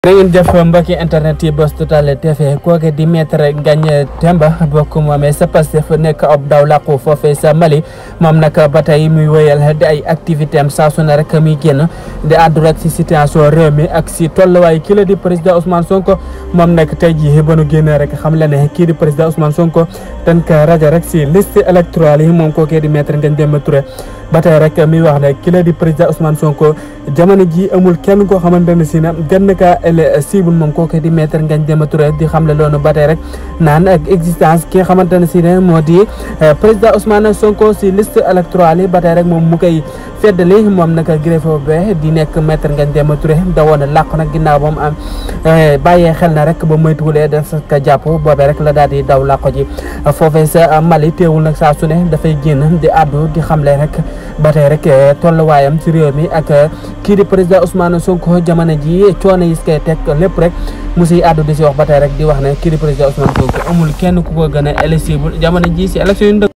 jërë ngeen jëf mbokki internet yi Buzz Total TV kooke di maître Ngagne Demba bokk moomee sa Pastef nekk ab daw làqu foofee sa Mali moom nag ba tey muy wéyal di ay activité am saa su ne rek muy génn di àddu rek si situation réew mi ak si tolluwaay kii la di président Ousmane Sonko moom nag tey jii ba nu génnee rek xam la ne kii di président Ousmane Sonko dañ ko rajo rek si liste électorale yi moom kookee di maître Ngagne Demba Touré ba tey rek muy wax ne kii la di président Ousmane Sonko jamono ji amul kenn koo xamante ne si ne gën kaa ele cible moom kooku di maître Ngagne Demba Touré di xam le loonu ba tey rek naan ak existence ki nga xamante ne si ne moo di président Ousmane Sonko si liste électorale yi ba tey rek moom mu koy feddali moom nag greffe be di nekk maître Ngagne Demba Touré da woon làqu nag ginnaaw ba mu am bàyyee xel na rek ba moytuwulee def ka jàpp boobee rek la daal di daw làqu ji foofee sa Mali teewul nag saa su ne dafay génn di àddu di xamle rek ba tey rek tolluwaayam si réew mi ak kii di président Ousmane Sonko jamono ji coono yi koy teg lépp rek mu siy àddu di si wax ba tey rek di wax ne kii di président Ousmane Sonko amul kenn ku ko gën a éligible jamono ji si élection yi